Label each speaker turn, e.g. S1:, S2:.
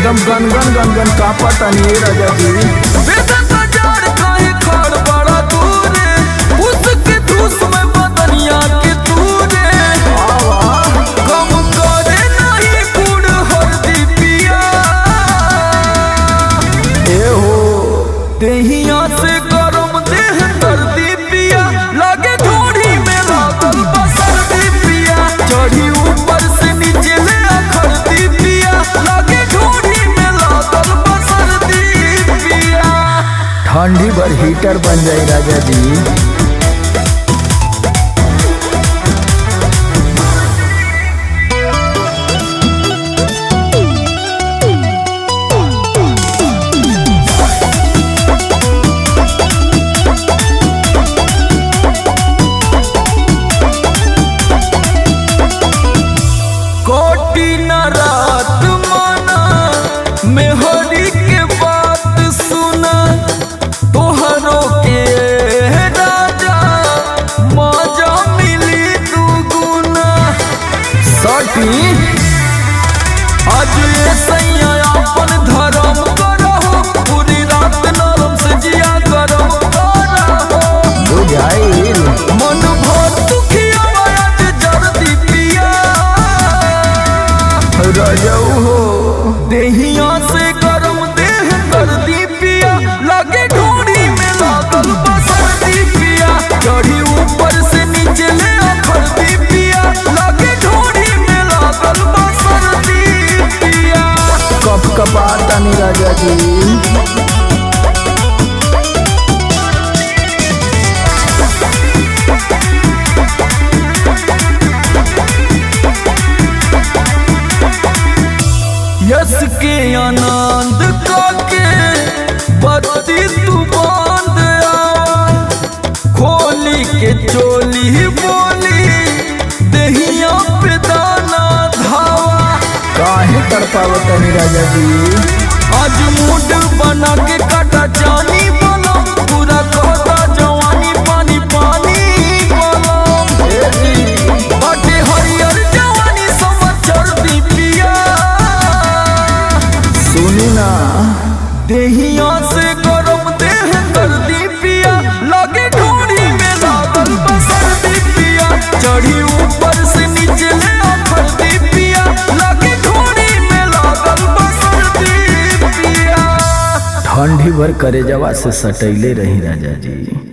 S1: एकदम गनगन गनगन कापता नहीं राजा जी
S2: बेदन बाजार काहे खड़ बड़ा दूरे उसके धूस में बदनिया के तूरे कम करे नहीं गुड़ हरदी पिया
S1: ए हो
S2: देहिया से गरम देह सर्दी पिया लगे थोड़ी में लागल बसर्दी पिया चढ़ी ऊपर से नीचे ले खरदी पिया लगे थोड़ी में लागल बसर्दी पिया
S1: ठंडी भर हीटर बन जाई राजा जी
S2: कोटी न रात माना मेहरी के बात सुना तोहरो के राजा मजा मिली दुगुना
S1: सटी
S2: आज ये सैया अपन धर्म करहो पूरी रात नरम से जिया गरम करहो
S1: बुझाइल
S2: मन भर दुखिया आज जर्दी पिया
S1: रजऊ हो
S2: देहिया से गरम देह सर्दी पिया लगे ढोड़ी में लागल बसर्दी पिया चढ़ी ऊपर से नीचे ले खरदी पिया लगे ढोड़ी में लागल बसर्दी पिया
S1: कप कपाता नहीं राजा जी
S2: यस के आनंद काके बत्ती तू बांध आवा खोली के चोली बोली दहिया पे दाना धावा
S1: काहे तड़पावत नहीं राजा जी
S2: आज मूड बना के काटा जानी बोलो पूरा कहता जवानी पानी पानी बोलो बाटे हरियर जवानी समाचार दी पिया
S1: सुनी ना
S2: देहिया से गरम देह सर्दी पिया लगे ढोड़ी में लागल बसर्दी पिया चढ़ी ऊपर से नीचे ले खरदी पिया लगे ढोड़ी में लागल बसर्दी पिया
S1: ठंडी भर करे जवा से सटैले रही राजा जी